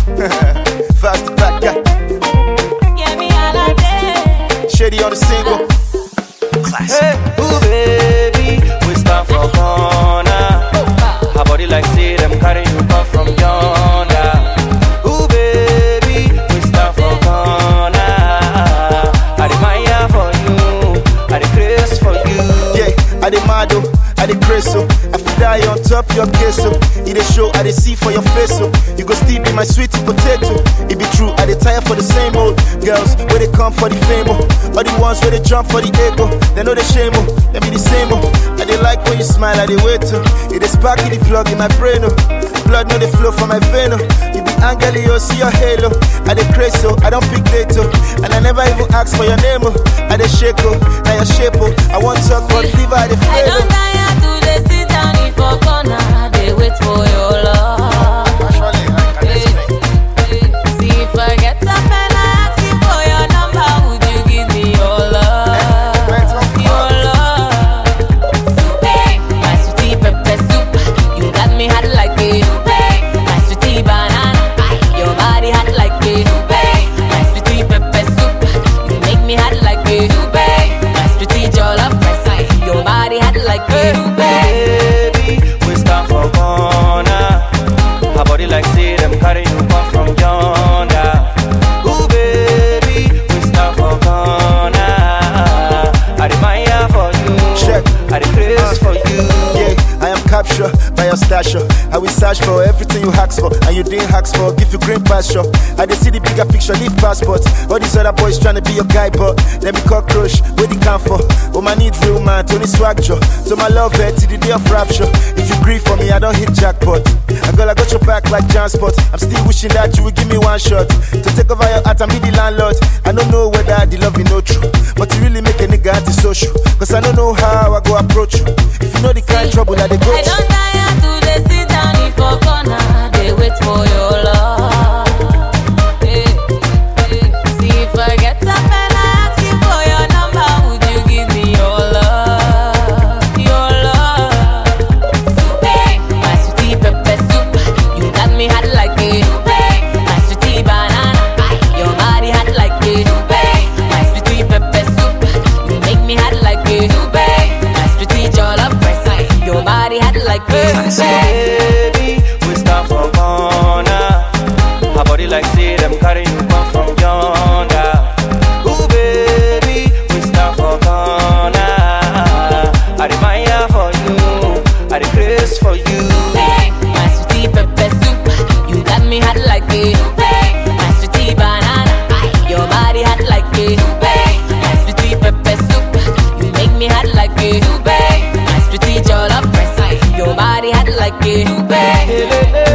Fast back, yeah. Shady on the single. Hey, ooh baby, we stand for corner. Her body like say them carry you come from yonder. Ooh baby, we stand for corner. I admire for you, I the grace for you. Yeah, I the model, I the crazy. I feel die on top your queso. It a show, I the see for your face. So you go still be my sweetie potato. It be true, I the tire for the same old girls where they come for the fame. Oh. All the ones where they jump for the ego. They know the shame. Oh. They be the same. Oh. I they like when you smile, I they wait. Oh. It is spark in the plug in my brain. Oh. Blood know they flow from my vein. Oh. You be angel, you see your halo. I the crazy, so I don't pick date. Oh. And I never even ask for your name. Oh. I the shake. Oh. Now your shape. Oh. I want talk for the liver, I the I fail. don't Oh. tire to dey sit down in for corner, dey wait for your love. See if I get up and I ask you for your number, would you give me your love? Your love. Soup, my sweetie pepper soup, you got me hot like a soup. My sweetie banana, your body hot like a soup. My sweetie pepper soup, you make me hot like a soup. My sweetie jollof rice, your body hot like a soup. Baby, we stand for corner. Her body like say them carry you come from yonder. Ooh baby, we stand for corner. I admire for you, Check. I the grace for you. Yeah, I am captured by your stature. I will search for everything you ask for, and you didn't ask for. Give you green pasture. I dey see the bigger picture, leave passport. All these other boys trying to be your guy, but let me cockroach. Where the come for? Oh, my need real man, Tony Swag Joe. So my love her till the day of rapture. If you grieve for me, I don't hit jackpot. I girl, I got your back like John Spot. I'm still wishing that you would give me one shot to take over your heart and be the landlord. I don't know whether the love is no true, but you really make a nigga antisocial. Cause I don't know how I go approach you. If you know the kind of trouble that they go I through. don't tire to dey sit down in for corner, dey wait for your love. Eh, eh. See if I get up and I ask you for your number, would you give me your love? Your love. Soup, my sweetie pepper soup, you got me hot like a soup. My sweetie banana, your body hot like a soup. My sweetie pepper soup, you make me hot like a soup. My sweetie jollof rice, your body hot like a soup. Baby, we stand for corner. Her body like say them carry you come from yonder. Ooh baby, we stand for corner. I admire for you, I the grace for you. My sweetie pepper soup, you got me hot like a soup. My sweetie banana, your body hot like a soup. My sweetie pepper soup, you make me hot like a soup. My sweetie jollof rice, your body hot like a soup. Hey, hey, hey.